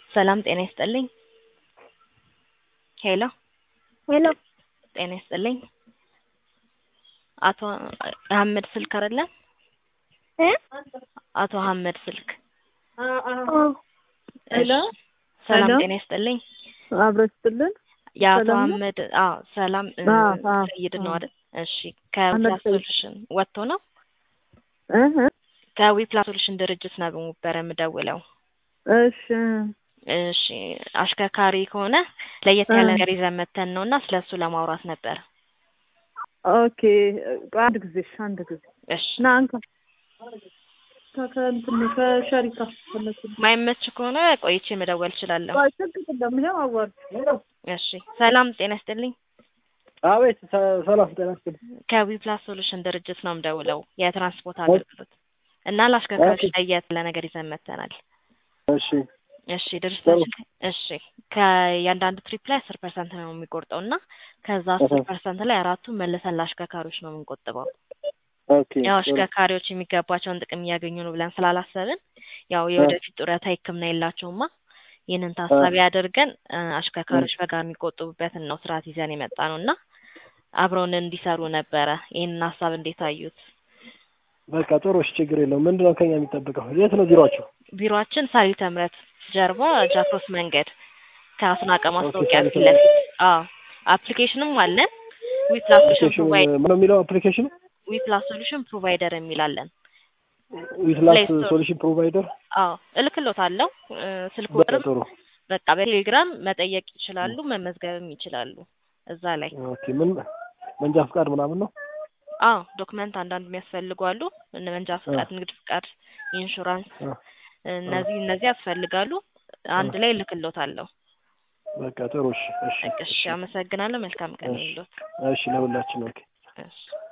ሰላም ጤና ይስጥልኝ። ሄሎ ሄሎ ጤና ይስጥልኝ። አቶ አህመድ ስልክ አይደለም? እ አቶ አህመድ ስልክ። ኦ ሄሎ ሰላም ሄሎ። ጤና ይስጥልኝ። አብሮ ስትልን የአቶ ሰላም ነው? አህመድ አዎ፣ ሰላም እ፣ አዎ፣ አዎ፣ ሰይድ ነው አዎ። አይደል? እሺ ከዊፕላስ ሰይድ። ሶሉሽን ወጥቶ ነው? እህ ከዊፕላስ ሶሉሽን ድርጅት ነው ነበረ የምደውለው። እሺ እሺ አሽከርካሪ ከሆነ ለየት ያለ እ። ነገር ይዘን መተን ነው እና ስለ እሱ ለማውራት ነበር። ኦኬ አንድ ጊዜ እሺ፣ አንድ ጊዜ እሺ ና አንተ ከእንትን ከሸሪካ ፈለኩ ማይመች ከሆነ ቆይቼ መደወል እችላለሁ። ቆይ ችግር የለም ይኸው አዋር እሺ ሰላም ጤና ይስጥልኝ። አቤት ሰ- ሰላም ጤና ይስጥልኝ። ከዊፕላስ ሶሉሽን ድርጅት ነው የምደውለው የትራንስፖርት አገልግሎት እና ለአሽከርካሪዎች ኦኬ። ለየት ያለ ነገር ይዘን መተናል። እሺ እሺ ድርጅታችን እሺ ከእያንዳንዱ ትሪፕ ላይ አስር ፐርሰንት ነው የሚቆርጠው እና ከዛ አስር እህ። ፐርሰንት ላይ አራቱን መልሰን ለአሽከርካሪዎች ነው የምንቆጥበው። ኦኬ ያው ጥሩ። አሽከርካሪዎች የሚገባቸውን ጥቅም እያገኙ ነው ብለን ስላላሰብን ያው የወደፊት ጡረታ ሕክምና የላቸውማ ይህንን ታሳቢ አድርገን እ፣ አሽከርካሪዎች በጋራ የሚቆጥቡበትን ነው ስርዓት ይዘን የመጣ ነው እና አብረውን እንዲሰሩ ነበረ። ይህንን ሀሳብ እንዴት አዩት? በቃ ጥሩ እሺ፣ ችግር የለውም። ምንድን ነው ከኛ የሚጠበቀው? የት ነው ቢሮአችሁ? ቢሮአችን ሳሪተ ምረት ጀርባ ጃክሮስ መንገድ ከአስናቀ ማስታወቂያ ኦኬ፣ ፊት ለፊት። አዎ አፕሊኬሽንም አለን። ዊፕላስ ሶሉሽን አፕሊኬሽን ፕሮቫይደር ምነው የሚለው አፕሊኬሽኑ? ዊፕላስ ሶሉሽን ፕሮቫይደር የሚላለን። ዊትላስ Play Store። ሶሉሽን ፕሮቫይደር። አዎ እልክሎታለሁ። እ፣ ስልክ በቃ ቁጥርም ጥሩ። በቃ በቴሌግራም መጠየቅ ይችላሉ፣ መመዝገብም ይችላሉ እዛ ላይ። ኦኬ ምን መንጃ ፍቃድ ምናምን ነው? አዎ ዶክመንት አንዳንድ የሚያስፈልጉ አሉ። እነ መንጃ ፍቃድ፣ ንግድ ፍቃድ፣ ኢንሹራንስ አ፣ እነዚህ እነዚህ ያስፈልጋሉ። አንድ ላይ እልክሎታለሁ። በቃ ጥሩ እሺ፣ እሺ፣ እሺ አመሰግናለሁ። መልካም ቀን እሺ። ይሁንልዎት። እሺ ለሁላችን ኦኬ። እሺ